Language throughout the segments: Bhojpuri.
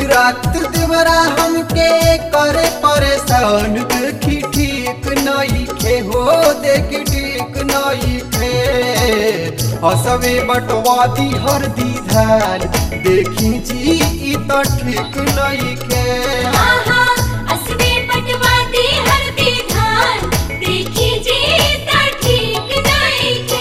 रात देवरा हमके करे परेशान देखी ठीक नहीं खे हो देखी ठीक नहीं खे हसवे बटवादी हर दी धान देखी जी ई तो ठीक नहीं खे आहा असबे पटवादी हरदी धान देखी जे ता ठीक नइखे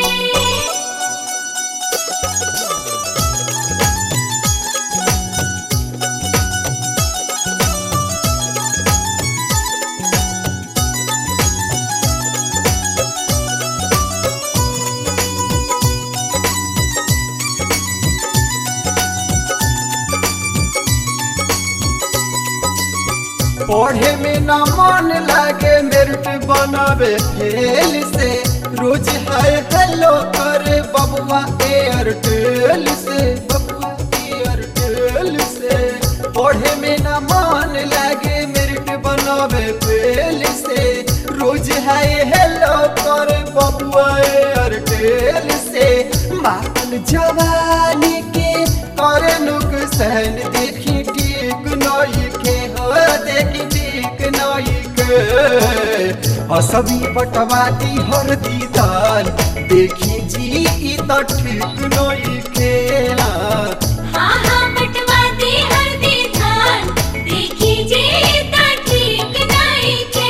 पढ़े में न मन लागे मेरिट बनावे फेल से रोज हाय हेलो करे बबुआ एयरटेल से बबुआ एयरटेल से पढ़े में न मन लागे मेरिट बनावे फेल से रोज हाय हेलो करे बबुआ एयरटेल से मातल जवानी के करे नुकसान देखी ठीक नहीं के हो देखी ठीक नहीं के असबी पटवाती हर दीदार देखी जी ई तो ठीक नहीं खेला आहा पटवादी हरदी धान देखी जे ता ठीक नइखे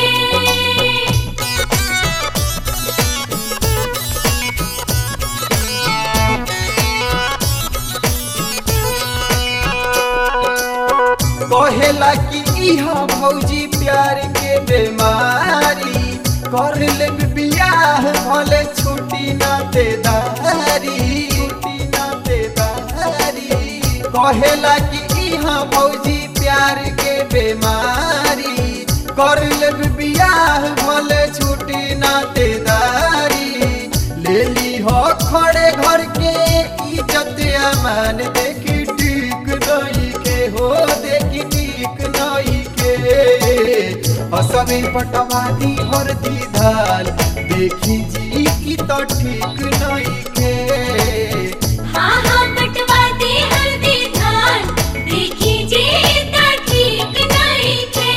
कहेला कि इहा भौजी प्यार के बीमारी कर ले बियाह भले छुट्टी ना दे दारी छुट्टी ना दे दारी कहेला कि इहा भौजी प्यार के बीमारी कर ले बियाह भले छुट्टी ना दे दारी ले ली हो खड़े घर के इज्जत अमान देखी ठीक नहीं के हो देखी ठीक नहीं के असबे पटवादी हर दीदाल देखी जी की तो ठीक नहीं के आहा पटवादी हरदी धान देखी जे ता ठीक नइखे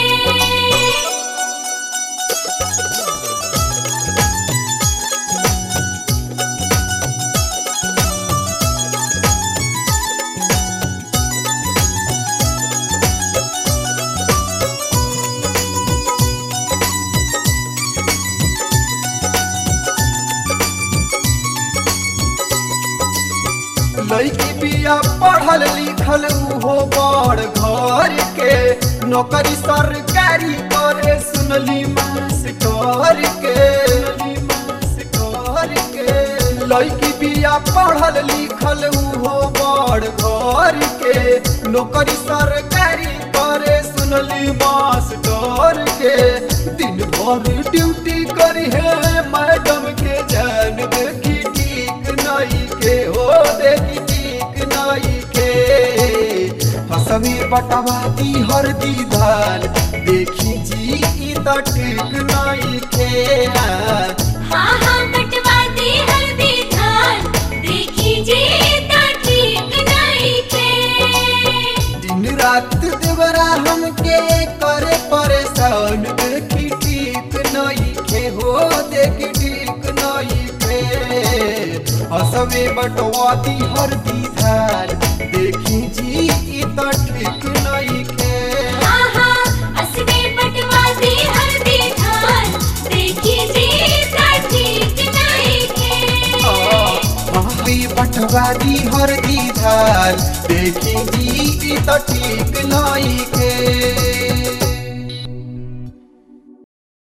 लड़की बिया पढ़ल लिखल उहो बड़ घर के नौकरी सरकारी करे सुनली मास्टर के सुनली मास्टर के लड़की बिया पढ़ल लिखल उहो बड़ घर के नौकरी सरकारी करे सुनली मास्टर के दिन भर ड्यूटी करी है मैडम के जान देखी ठीक नहीं के हो देखी ठीक नहीं के हसमी बटवाती हर दीदार देखी जी ई तो ठीक नहीं के आहा पटवादी हरदी धान देखी जे ता ठीक नइखे दिन रात देवरा हमके करे परेशान देखी ठीक नहीं के हो देखी ठीक नहीं के हसवे बटवाती हर दीदार देखी जी ई तो ठीक नहीं के आहा असबे पटवादी हरदी धान देखी जे ता ठीक नइखे भाभी पटवादी हर दीदार देखी जी ई तो ठीक नहीं के